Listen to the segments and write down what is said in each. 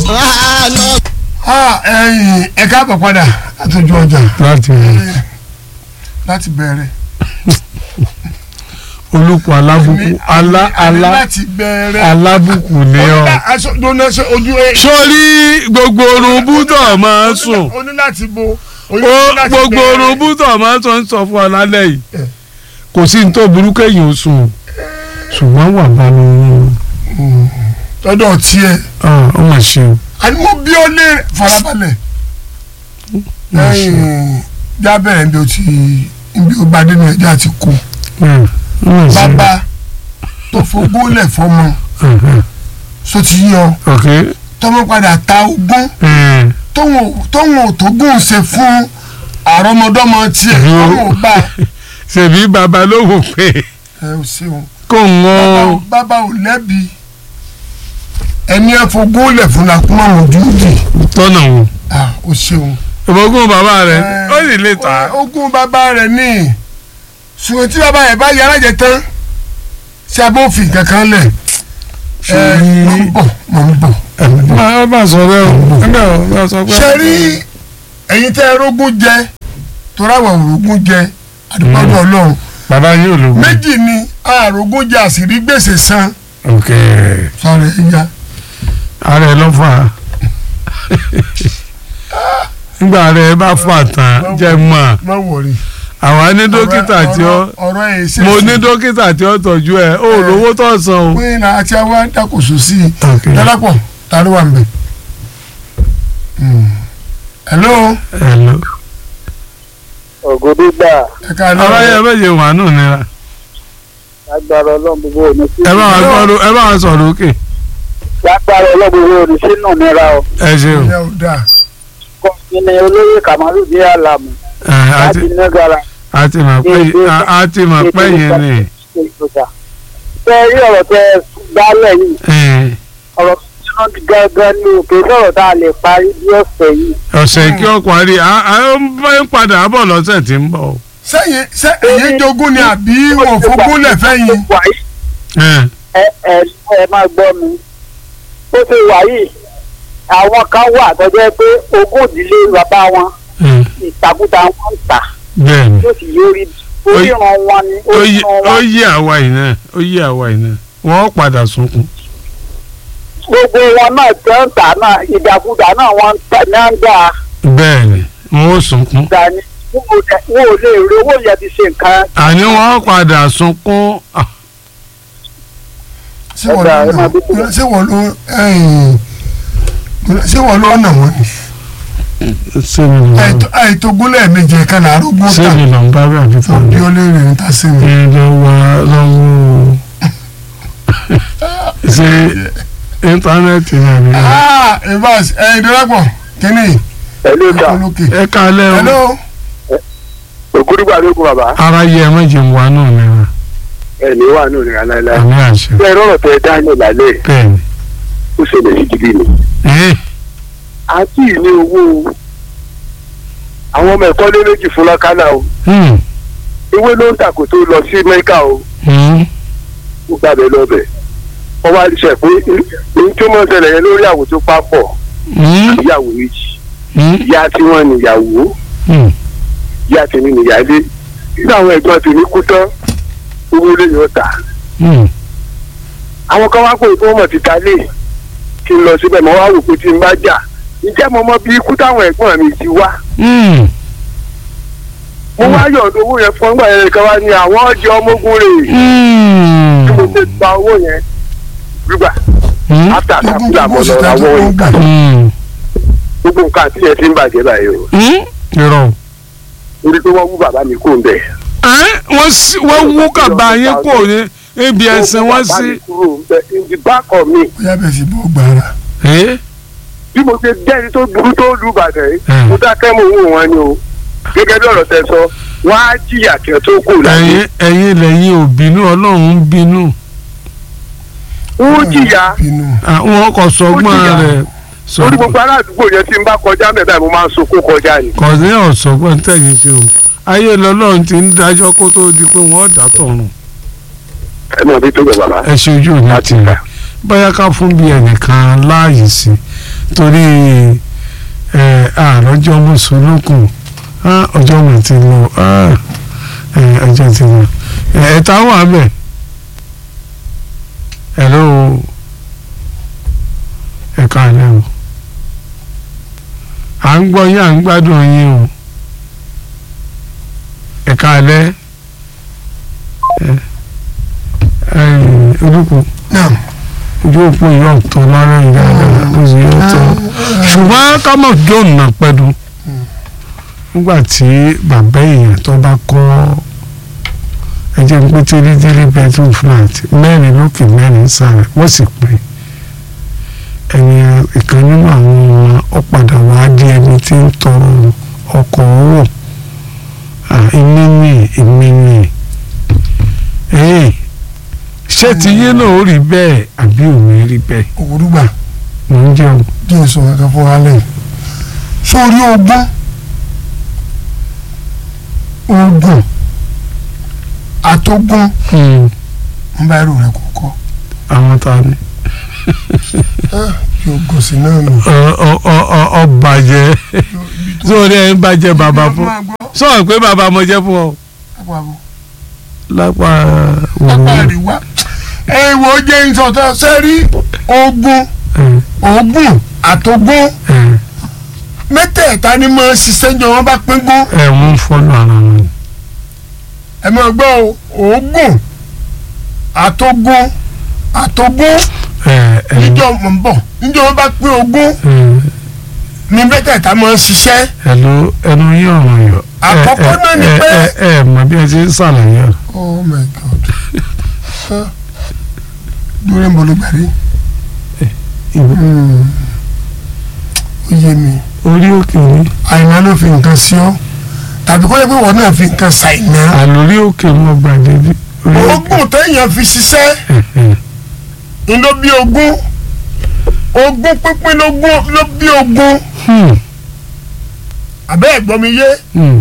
ẹ̀yin ẹ káàbọ̀ padà látọjú ọjà láti láti bẹ̀rẹ̀. olùkọ́ alábùkù alá Àní alá láti bẹ̀rẹ̀. alábùkù ni ọ. Onílà- aṣọ dúró ṣe ojú ẹ. sórí gbogbo orun bútọ̀ máa ń sùn o ní láti bo. o ní ó láti gbogbo bẹ̀rẹ̀. orun bútọ̀ máa ń sọ ń sọ fún ọ lálẹ́ yìí Eh. kò sí ní tó burú kéèyàn ó sùn ṣùgbọ́n wà bá mi yín lọ́dọ̀ tiẹ̀ ó mà ṣe o. àní mo bí ọ lé farabalẹ̀ mà ṣe o. lẹ́yìn jábẹ̀rẹ̀ níbi o ti níbi o bá dénú ẹja ti kú Mm, ó mà ṣe o. bàbá tó fogún fọmọ Mhm. so ti yọ ok tọmọ padà ta ogún Mm, tóun ò- tóun ò tó gùn ṣe fún àrọmọdọ́mọ tiẹ̀ Yo. tóun ò bá ṣèbí bàbá ló wò pé ẹ ò ṣeun kò ń bàbá ò- wọ́n bàbá ò lẹ́bi ẹni ẹ fogún lẹ̀ fún la kúmọ̀ ojú dì tọ́nà wọn. ah ó ṣeun. ìbọ̀gún bàbá rẹ̀ Eh, ó sì lè tà á. ogún bàbá rẹ̀ ní ṣùgbọ́n tí bàbá yẹn bá yàrá jẹ tán ṣé a bó fi nǹkan kan lẹ̀ ẹ mọ̀ ń bọ̀ mọ̀ ń bọ̀. máa bá sọ bẹ́ẹ̀ o ẹgbẹ́ o bá sọ pé. ṣe rí ẹ̀yin tẹ́ ẹ rógún jẹ torí àwọn òrógún jẹ àdúgbò ọlọ́run bàbá yóò lò wọ́n. méjì ni àrògún jẹ àṣírí gbèsè san ok sọ̀rọ̀ ẹ̀yà ààrẹ ló fà á nígbà rẹ bá fà tán jẹ mọ má wọrí. àwa ní dókítà tí ó ọ̀rọ̀ ẹ̀ ṣe mo ní dókítà tí ó tọ́jú ẹ ó lówó tó san o. pé náà àti àwa dàkóso sí i ok dálápọ̀ ta ló wà ń bẹ̀. hello hello. ògòdìgbà ẹ ká lọ. ọ̀rọ̀ yẹn méje wà nù nira lágbára ọlọ́run gbogbo òní sí ẹ bá wa sọ̀rọ̀ ẹ bá wa sọ̀rọ̀ òkè lágbára ọlọ́run gbogbo òní sínú nira o ẹ ṣe o. ìyá ò dáa. kọ́ mi ni olóyè kàmálù ní àlàmù ẹ, láti àti nẹ́gàrà àti mà pé àti mà pé yẹn ni. ṣe ìgbésà. tẹ rí ọ̀rọ̀ tẹ gbálẹ̀ yìí ẹ, ọ̀rọ̀ tó ti gángan ní òkè sọ̀rọ̀ tá a lè parí bí ọ̀sẹ̀ yìí. ọ̀sẹ̀ kí ó parí à à ń bá ń padà bọ̀ lọ́sẹ̀ tí ń bọ̀ o. sẹ́yìn sẹ́ èyí jogún ni àbí wọn fogún lẹ̀ fẹ́yìn. wà yìí ẹ, ẹ ẹ ẹ máa gbọ́ mi ó ti wà yìí àwọn kan wà tó jẹ́ pé ogún ìdílé bàbá wọn ẹ, ìtàkùtà wọn ń tà bẹ́ẹ̀ ni. yóò sì yọrí oríran wọn ni ó yí oríran ó wọn yí àwa yìí náà ó yí àwa yìí náà wọ́n padà sunkún. gbogbo wọn náà tó ń tà náà ìdàkudà náà wọn ń tà náà ń dà bẹ́ẹ̀ ni wọ́n ó sunkún. dání wọn ò lè wọn ò lè rí owó yẹn ti ṣe nǹkan. àní wọ́n padà sunkún. Ah, ṣé wọ́n ló nà ṣé wọ́n ló ẹ̀yìn ṣé wọ́n ló nà wọ́n ni. ṣé mi lọ Àìtó- àìtógún lẹ́ẹ̀mejì kan náà arógún ṣé tà mi lọ ń bá bí àbí fún bí mi. ó lè rìn ta sí mi. ẹ lọ wá lọ́wọ́ ṣe íńtánẹ́ẹ̀tì náà ni. ah evans ẹ̀yin dọ́lápọ̀ kínní pẹ̀lú ìta olókè. ẹ kálẹ̀ o hello ògúdùgbà ló kún bàbá ara yẹ ẹ méje ń wá náà nira ẹ̀ ní wà nù nìkan láéláé. àmì àṣẹ bẹ́ẹ̀ rọ̀rọ̀ tẹ dání lálẹ́ bẹ́ẹ̀ ni. ó ṣẹlẹ̀ sí gidi ni. ẹ àti ní owó àwọn ọmọ ẹ̀kọ́ lé méjì fún lọ́kánná o hmm, ìwé ló ń tà kó tó lọ sí mẹ́kà o hmm, ó gbàbẹ̀ lọ́bẹ̀ wọ́n wá ṣe pé ní tó mọ̀ ṣẹlẹ̀ yẹn lórí àwò tó papọ̀ hmm, ìyàwó méjì hmm, ìyá tí wọ́n níyàwó hmm. ìyá tèmi níyàlé nínú àwọn ẹ̀gbọ́n tèmi kú tán owó lè yọ tà hmm. àwọn kan wá pé kí wọ́n mọ̀ ti ta lé kí n lọ síbẹ̀ mọ́ wá wò pé tí n bá jà ǹjẹ́ mo mọ bí ikú táwọn ẹ̀gbọ́n mi ti wá hmm. mo wá yọ̀ǹda owó yẹn fún ọgbà yẹn kan wá ní àwọn ọjọ́ ọmọ ogun rè hmm. tí mo ti gba owó yẹn gbígbà hmm. áfíà jogún kápúlà jogún mọ́ sì lọ ta àwọn jogún gbà. nǹkan hmm. gbogbo nǹkan àti ẹ̀ ti ń bàjẹ́ báyìí o hmm. irọ́ torí pé wọ́n wú bàbá mi kó ń bẹ̀. ẹ́ wọ́n sí- wọ́n wú kàbá yín kò ní ibi ẹ̀sìn wọ́n sí. in the back of me bóyá bẹ́ẹ̀ sì bọ́ gbàrà. ẹ́ bí mo ṣe jẹ́ni tó burú tó lù bàtẹ́ yìí Hmm. mo dákẹ́ mo wò wọ́n ni o gẹ́gẹ́ bí ọ̀rọ̀ tẹ sọ wọ́n á jìyà kí ẹ tó kù láyé ẹ̀yin ẹ̀yin lẹ́yìn ò bínú ọlọ́run ń bínú wọ́n jìyà bínú. àwọn kò sọgbọ́n Ó jìyà. rẹ̀ torí gbogbo ará àdúgbò yẹn tí n bá kọjá mẹ́ta mo máa ń sunkún kọjá ni. kò ní ọ̀sọ́gbọ́n tẹ̀yìn tí o ayé lọ́lọ́run ti ń dájọ́ kó tó di pé wọ́n dà tọ̀run ẹ mọ̀ bí tó gbẹ bàbá. ẹ ṣe ojú òní láti tì gbà. bóyá ká fún bí ẹnìkan láàyè sí torí ẹ àròjọ mùsùlùkùn ọjọ́ mi ti lọ ah, ẹ, ọjọ́ ti lọ ẹ ẹ ta wà bẹ̀ hello ẹ káàlẹ́ o à ń gbọ́ yín à ń gbádùn yín o ẹ káàlẹ́ ẹ ẹ olùkọ́ náà ojú òpó yìí ọ̀tọ̀ lára ìyá rẹ̀ ó sì yóò tọ́ ṣùgbọ́n ká mọ̀ john náà pẹ̀lú nígbà tí bàbá èèyàn tó bá kọ́ ẹjẹ́ pé tírí tírí bedroom flat mẹ́rin lókè mẹ́rin sàrẹ̀ wọ́n sì pé ẹni ìkan nínú àwọn ọmọ ọ̀padà wá di ẹni tí ń tọrọ ọkọ̀ owó ìmí ni ìmí ni ẹ̀yìn ṣé ti yín náà ó rí bẹ́ẹ̀ àbí ò ní rí bẹ́ẹ̀ òwúrúgbà mò ń jẹun. díẹ̀ sọ kankan fún wa lẹ́yìn sórí ogún ogún àtógún ń bá ẹrù rẹ kọ́kọ́ àwọn ta ni. yóò gòsì náà nù. ọ bàjẹ́ sórí ẹ̀ ń bàjẹ́ bàbá fún sọ̀rọ̀ pé bàbá mo jẹ́ fún ọ lápá apá àríwá ẹ wo jẹ́ ìsọ̀tọ̀ sẹ́rí ogún ogún àtógún mẹ́tẹ̀ẹ̀ta ni mo ṣiṣẹ́ jọ wọ́n bá pín gún ẹ̀ ń fọ́nù ara wọn. ẹ máa gbọ́ o ogún àtógún àtógún níjọ́ mọ̀ ń bọ̀ níjọ́ wọ́n bá pín ogún ni mẹ́tẹ̀ẹ̀ta máa ń ṣiṣẹ́ ẹ̀lú ẹnu yín ọ̀ràn yọ. Àkọ́kọ́ náà ni pé- ẹ ẹ mọ bí ẹ ti ń ṣàlàyé ọ. oh my god dúró ń bọ̀ ló gbàrí ó yé mi orí òkè ni àìná ló fi nǹkan sí ọ tàbí kó yẹ pé wọn náà fi nǹkan ṣàìná àlórí òkè mo gbàdé bí. orí òkè. ogún téèyàn fi ṣiṣẹ́ ń ló bí ogún ogún pínpín lógún ló bí ogún Hmm, àbẹ́ ẹ̀gbọ́n mi yé hmm.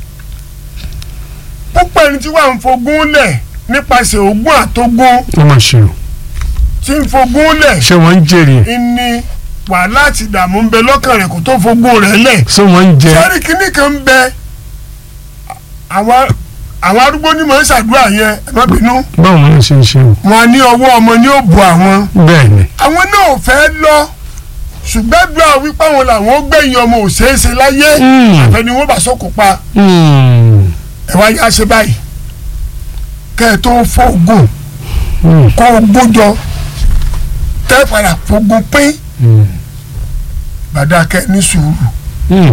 púpọ̀ ẹni tí wàá ń fogún lẹ̀ nípasẹ̀ ogún àtógún wọ́n máa ṣe o. tí ń fogún lẹ̀ ṣé wọ́n ń jèrè ẹ̀? ní wàhálà àti ìdààmú ń bẹ lọ́kàn rẹ̀ kó tó fogún rẹ̀ lẹ̀ ṣé wọ́n ń jẹ. sẹ́rí kínní kan ń bẹ àwọn àwọn arúgbó ní mọ̀ ń ṣàdúrà yẹn ẹ má bínú báwo ni wọ́n ṣe ń ṣe o. wọn ní ọwọ́ ọmọ ní ó bu àwọn bẹ́ẹ̀ ni. àwọn náà ò fẹ́ lọ ṣùgbọ́n àdúrà wípé àwọn làwọn ó gbẹ̀yìn ọmọ òṣèṣe láyé Hmm, àfẹni wọn bá sókò pa hmm, ẹ wá yá ṣe báyìí kẹ́ ẹ tó fọ́ ogún hmm, kó ogún jọ tẹ́ padà fogún pín hmm, bàdàkẹ́ ní sùúrù hmm.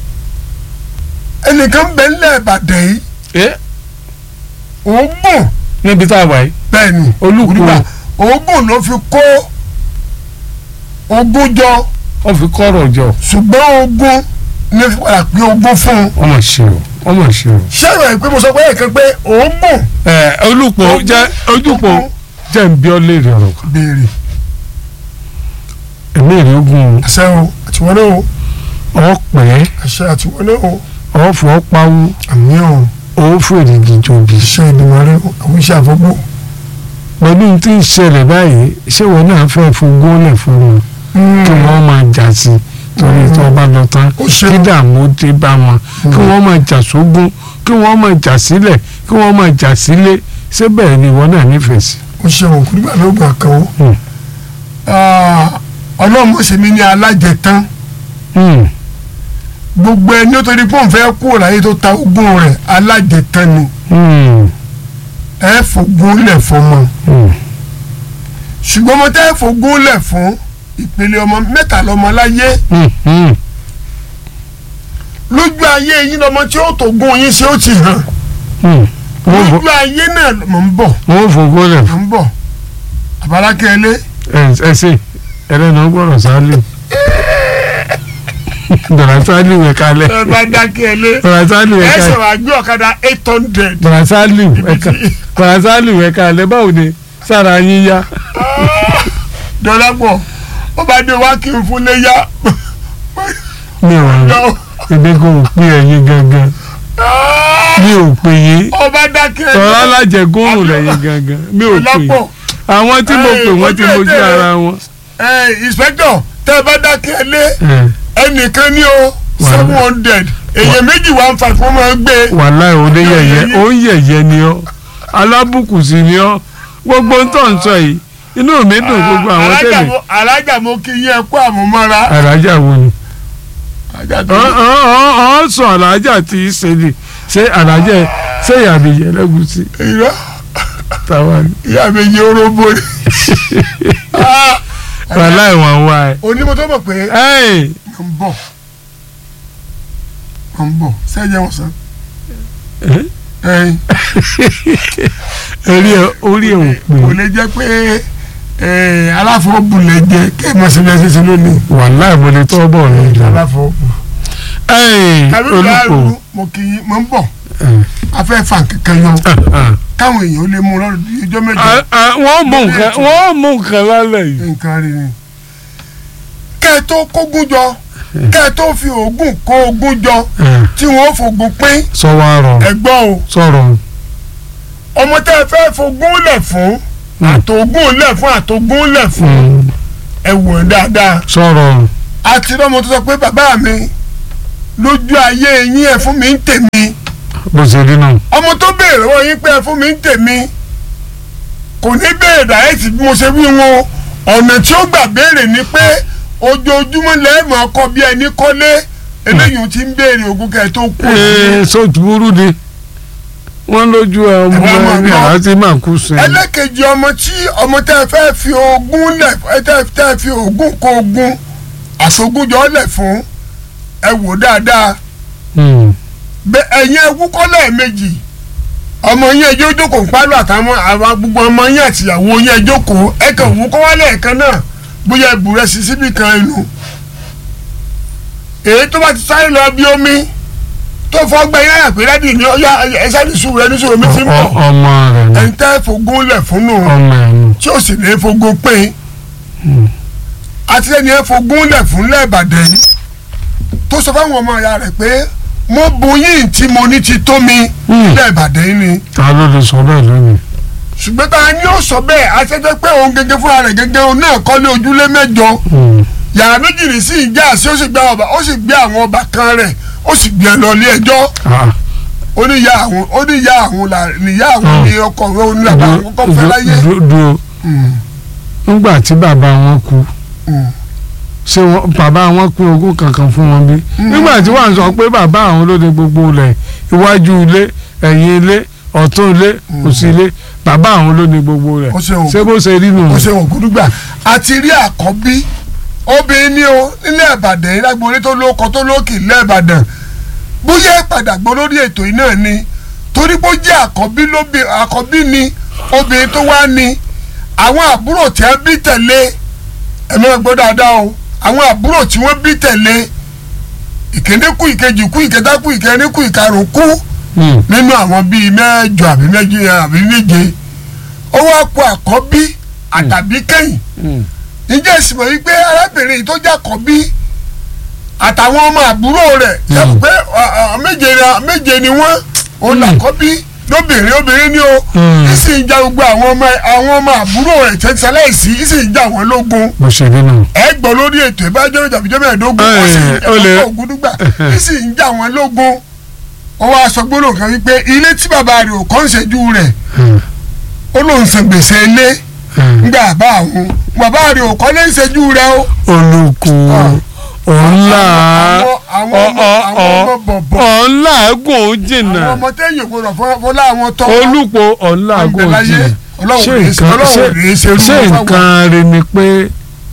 ẹnìkan bẹ ńlẹ̀ ìbàdàn yìí ẹ òógùn níbi tá a wà yìí. bẹ́ẹ̀ ni Olúkú. Olúwa, òógùn ló fi kó ogún jọ wọ́n fi kọ́rọ̀ jọ. ṣùgbọ́n ogún ní fi padà pín ogún fún un wọ́n máa ṣe o. wọ́n máa ṣe o. ṣẹ́yìn ẹ̀ pé mo sọ pé ẹ̀kan pé òógùn ẹ olùpọ̀ jẹ́ ojúpọ̀ jẹ́ ń bí ọ léèrè ọ̀rọ̀ kan. béèrè ẹ̀mí èrè ogun àṣẹ o àtiwọn náà o ọ̀ pẹ́ àṣẹ àtiwọn náà o ọ̀ fọ́ pawú àmì o ọ̀ fèrè gìjòbì. iṣẹ́ ìdìmọ̀ rẹ o àwọn iṣẹ́ àfọ́gbò. pẹ̀lú tí ń ṣẹlẹ̀ báyìí ṣé wọn náà fẹ́ fogún lẹ̀ fún wọn kí wọ́n máa jà sí torí tí wọ́n bá lọ tán ó ṣe kí dààmú dé bá wọn kí wọ́n máa jà sógún kí wọ́n máa jà sílẹ̀ kí wọ́n máa jà sílé ṣé bẹ́ẹ̀ ni ìwọ náà nífẹ̀ẹ́ sí. ó ṣe òun kúrú gbà lóògùn àkànwó. Hmm. ọlọ́run ó ṣe mí ní alájẹtán Hmm, gbogbo ẹni ó torí pé òun fẹ́ kúrò láyé tó ta ogún rẹ̀ alájẹtán ni hmm, ẹ fògún lẹ̀ fọmọ hmm, ṣùgbọ́n mo tẹ́ fògún lẹ̀ fún ìpele ọmọ mẹ́ta lọ́mọ láyé hmm, hmm, lójú ayé yín lọ́mọ tí ó tó gún yín ṣé ó ti hàn hmm. wọ́n fò- lójú ayé náà mọ̀ ń bọ̀ wọ́n fogún lẹ̀ mọ̀ ń bọ̀ àbárákẹ́lẹ́ ẹ ẹ ṣe ẹlẹ́nu gbọ́dọ̀ sálẹ̀ dọ̀rọ̀ sálẹ̀ wẹ̀ kalẹ̀ ẹ bá dákẹ́lẹ́ dọ̀rọ̀ sálẹ̀ wẹ̀ ẹ kalẹ̀. sọ̀rọ̀ àgbẹ̀ ọ̀kadà eight hundred Bàrásálì ẹ̀ka Bàrásálì ẹ̀ka alẹ́ báwo ni sára yín yá. dọ́lápọ̀ ó bá dé wá kí n fún léyà Mi ò rẹ̀ lọ èmi kò pín ẹ̀yin gangan. Mi ò pè yín. ó bá dákẹ́ Tọ́lá alájẹgúnrún lẹ́yìn gangan. Mi ò pè yín. dọ́lápọ̀ Àwọn tí mo pè wọ́n ti mojú ara wọn. inspector tẹ́ ẹ bá dákẹ́ lé ẹ ẹnìkan ní o seven hundred èyàn méjì one five wọ́n máa ń gbé wàláì oníyẹyẹ ó ń yẹyẹ ni ọ alábùkù sí ni ọ gbogbo ń tọ̀ ń sọ yìí inú mi dùn gbogbo àwọn Alájà tẹ̀lé mo- alájà mo kí yín ẹ kú àmúmọ́ra alájà wo ni alájà tó ọ ọ ọ ọ sọ alájà tí í ṣe ni ṣé alájà ṣé ìyàbẹ̀yẹ lẹ́gùsí irọ́ táwa ni ìyá mi yí orógbó ni. Ah, wàláì wọn wá ẹ. onímọ̀ tó mọ̀ pé ẹ́ẹ̀ mo ń bọ̀ mo ń bọ̀ sẹ́yìn wọn sàn. ẹ́ ẹyin orí ẹ orí ẹ ò pè kò lè jẹ́ pé eh, aláfọwọ́bùlẹ̀ jẹ kí ẹ mọ̀ sí bẹ́ẹ̀ ṣe lónìí wàláì mo lè tọ́ bọ̀ ní ìlú. aláfọwọ́bù. ẹ́ẹ̀ tàbí olùkọ́ báàlù mo kì í mo ń bọ̀ afẹ́ fà kankan yọ káwọn èèyàn ó lè mú lọ́dún bíi ọjọ́ mẹ́jọ wọ́n mú nǹkan wọ́n mú nǹkan lálẹ́ yìí. nǹkan rí ni. kẹ́ ẹ tó kógun jọ kẹ́ ẹ tó fi oògùn kó ogun jọ tí wọ́n ó fògùn pín sọ wá rọ ẹ̀gbọ́n o sọ̀rọ̀ ọmọ tẹ́ ẹ fẹ́ fogún lẹ̀ fún àtògùn lẹ̀ fún àtògùn lẹ̀ fún ẹ wò ó dáadáa sọ̀rọ̀ àti lọ́mọ tó sọ pé bàbá mi lójú ayé yín ẹ fún mi ń tèmi bó ṣe rí náà. ọmọ tó béèrè lọ́wọ́ yín pé ẹ fún mi ń tèmi kò ní béèrè dàrẹ́tì bí mo ṣe wí wọn ọ̀nà tí ó gbà béèrè ni pé ojoojúmọ́ lẹ́ẹ̀mọ́ ọkọ bí ẹni kọ́lé eléyìí ti ń béèrè ogún kẹ́ ẹ tó kú ee sọ́ọ̀tù burú ni wọ́n lójú ọmọ Ẹ wá máa ẹni gbọ́. àti máa kú sí i. ẹlẹ́kejì ọmọ tí ọmọ tẹ́ ẹ fẹ́ fi ogún lẹ̀ ẹ tẹ́ tẹ́ ẹ fi ogún kó ogún àsogúnjọ lẹ̀ fún ẹ wò dáadáa Hmm. bẹ ẹ̀yin ẹwú kọ́ lẹ́ẹ̀mejì ọmọ yín ẹjọ́ jókòó pálọ̀ àtàwọn àwọn gbogbo ọmọ yín àtìyàwó yín ẹjọ́ kó ẹ kàn wú kọ́ wá lẹ́ẹ̀kan náà bóyá ìbúrẹ́ sí síbì kan inú èyí tó bá ti sáré lọ bí omi tó fọ́ gbẹ yín àyàpé rẹ́dì ní ọyá ẹsẹ̀ ní sùúrù ẹni sùúrù mi ti ń Ọ- bọ̀ ọmọ rẹ̀ ni ẹ̀yin tẹ́ fogún lẹ̀ fún nù ọmọ ẹ̀ ni. tí ó sì lè fogún pín àti ẹni ẹ fogún lẹ̀ fún lẹ́ẹ̀bàdàn yìí tó sọ fáwọn ọmọ ìyá rẹ̀ pé mo bu yín tí mo ní ti tó mi Hmm. lẹ́ẹ̀bàdàn yìí ni ta ló lè sọ bẹ́ẹ̀ lónìí. ṣùgbọ́n tá a ní ó sọ bẹ́ẹ̀ àṣẹjẹ́ pé òun gẹ́gẹ́ fúnra rẹ̀ gẹ́gẹ́ òun náà kọ́lé ojúlé mẹ́jọ Hmm. yàrá méjì ní sí ìjà sí ó sì gbé ọba ó sì gbé àwọn ọba kan rẹ̀ ó sì gbé ẹ lọ ilé ẹjọ́ Ah. ó ní ìyá àwọn ó ní ìyá àwọn là níyà àwọn ní ọkọ rẹ̀ ó ní bàbá àwọn kọ́ fẹ́ láyé. Dúró- dúró Hmm, nígbà tí bàbá wọn kú hmm. ṣé wọn- bàbá wọn kú ogún kankan fún wọn bí. nígbà tí wọ́n sọ pé bàbá àwọn ló ní gbogbo ilẹ̀ iwájú ilé ẹ̀yìn ilé ọ̀tún ilé òsì ilé bàbá àwọn ló ní gbogbo rẹ̀ Ó ṣe òkú. ṣé bó ṣe rí nù. ó ṣe wọ̀n gúdúgbà àti rí àkọ́bí obìnrin ní o nílẹ̀ ìbàdàn ìlágbóore tó lóko tó lókè nílẹ̀ ìbàdàn bóyá ìpadà gbọ́ lórí ètò yìí náà ni torí bó jẹ́ àkọ́bí lóbi àkọ́bí ni obìnrin tó wá ní àwọn àbúrò tí wọ́n bí tẹ̀lé ẹ máa gbọ́ dáadáa o àwọn àbúrò tí wọ́n bí tẹ̀lé ìkéde kú ìkejì kú ìkẹta kú ìkẹrin kú ìkarùn kú Hmm. nínú àwọn bíi mẹ́jọ àbí méje àbí méje ó wá kó àkọ́bí àtàbí kẹ́yìn Hmm. ǹjẹ́ ìsìnkú yìí pé arábìnrin yìí tó jẹ́ àkọ́bí àtàwọn ọmọ àbúrò rẹ̀ yẹ Mm. pé ọ, ọ, méje ni- méje ni wọ́n òun Mm. làkọ́bí lóbìnrin obìnrin ni ó Mm. ìsì ń ja gbogbo àwọn ọmọ àwọn ọmọ àbúrò rẹ̀ tẹ́tẹ́lẹ́sì ìsì ń ja wọn lógun bó ṣe rí nù. ẹ gbọ́ lórí ètò ìbájọ́ ìjàbíjọ́ mẹ́ẹ̀ẹ́dógún ó sì ń Ẹ, ó lè- jẹ́ ògúdúgbà ìsì ń ja wọn lógun ó wá sọ gbólóhùn kan wípé ilé tí bàbá rẹ̀ ò kọ́ ń ṣẹ́jú rẹ̀ Hmm. ó lóun san gbèsè ilé Hmm. ńgbà bá àwọn bàbá rẹ̀ ò kọ́ lé ń ṣẹ́jú rẹ̀ o. olùkù ọ̀nlá àwọn àwọn ọmọ àwọn ọmọ bọ̀bọ̀ ọ̀nlàgùn jìnnà àwọn ọmọ tẹ́yìn gbọdọ̀ fọ- fọlá àwọn tọ́ olùpọ̀ ọ̀nlàgùn àgbẹ̀láyé jìnnà ọlọ́run ṣé rèé ṣe nǹkan ọlọ́run rèé ṣe ṣé irú ṣé wọn fáwọn. nǹkan rẹ ni pé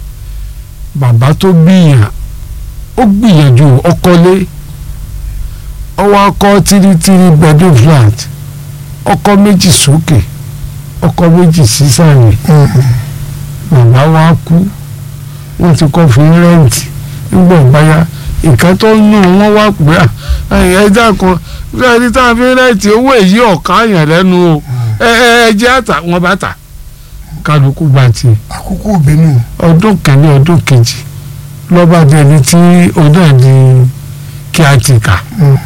bàbá tó gbìyàn ó gbìyànjú ọkọlé ọwọ́ ọkọ tírítírí bedroom flat ọkọ méjì sókè ọkọ méjì sísàlẹ̀ bàbá wa kú wọ́n ti kọ́ fún rẹ́ǹtì nígbà báyà nǹkan tó ń nù wọ́n wá pé à ẹja kan fẹ́ẹ́rí tá a fi rẹ́ǹtì owó èyí ọ̀kan àyàn lẹ́nu o ẹ ẹ ẹ jẹ́ àtà wọn bá tà kálukú bá tiẹ̀ àkókò ìbínú ọdún kẹ́ni ọdún kejì lọ́ba dẹni tí ọdún ẹ̀ di kí a ti kà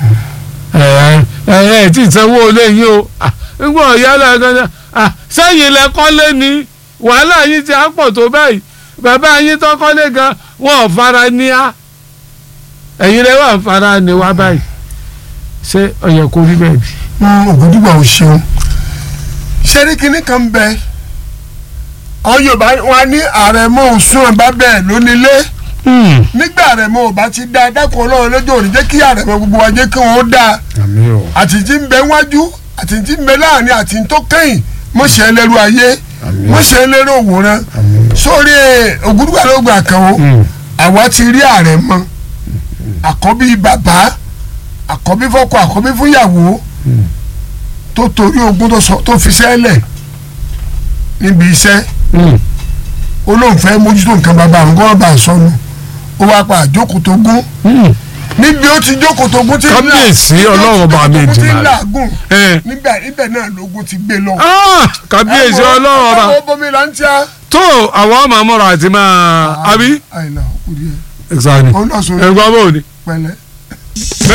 ẹ ẹ ẹ tí ìsanwó olé yìí o Ah, nígbà ọ̀yá lẹ́ẹ̀kan sẹ́yìn lẹ́kọ́lé ni wàhálà yìí ti á pọ̀ tó báyìí bàbá yín tó kọ́lé gan wọn ò fara ní á ẹ̀yin rẹ̀ wà ń fara ní wá báyìí ṣé ọ̀yẹ̀ kò rí bẹ́ẹ̀ bí. ògùdùgbà ò ṣeun ṣẹ́rí kinní kan ń bẹ ọ yorùbá wa ní àrẹ̀mọ òsùn ọba bẹ́ẹ̀ lónílé nígbà àrẹ̀mọ ò bá ti dá dákun ọlọ́run lójó òní jẹ́ kí àrẹ̀mọ gbogbo wa jẹ́ kí wọ́n dá àmì o àti tí ń bẹ wájú àti tí ń bẹ láàrin àti tó kẹ́yìn mọ̀ṣẹ́ ẹlẹ́rú ayé mọ̀ṣẹ́ ẹlẹ́rú òwòrán sórí ògùdùgbà ló gbà kan o àwa ti rí àrẹ̀mọ àkọ́bí bàbá àkọ́bí fọ́kọ àkọ́bí fúnyàwó tó torí ogún tó sọ tó fi sẹ́lẹ̀ níbi iṣẹ́ olóhùn fẹ́ mójútó nǹkan bàbá àwọn kọ́ bá a sọnù ó wá pa àjókòó tó gún níbi ó ti jókòó tó gún tí ń là- Kábíyèsí níbi ó ti Ọlọ́run ọba jókòó tó mi gún tí ń Èdùmàrè. làágùn ẹ níbẹ̀ ibẹ̀ náà lógún ti gbé lọ. Ah, kábíyèsí ọlọ́run ọba ọba bomi là ń tíya. tó àwọn ọmọ àmọ́ra àti máa àbí. àìlà òkú díẹ̀ exactly òun náà sọ ẹ̀gbọ́n bò ní. pẹ̀lẹ́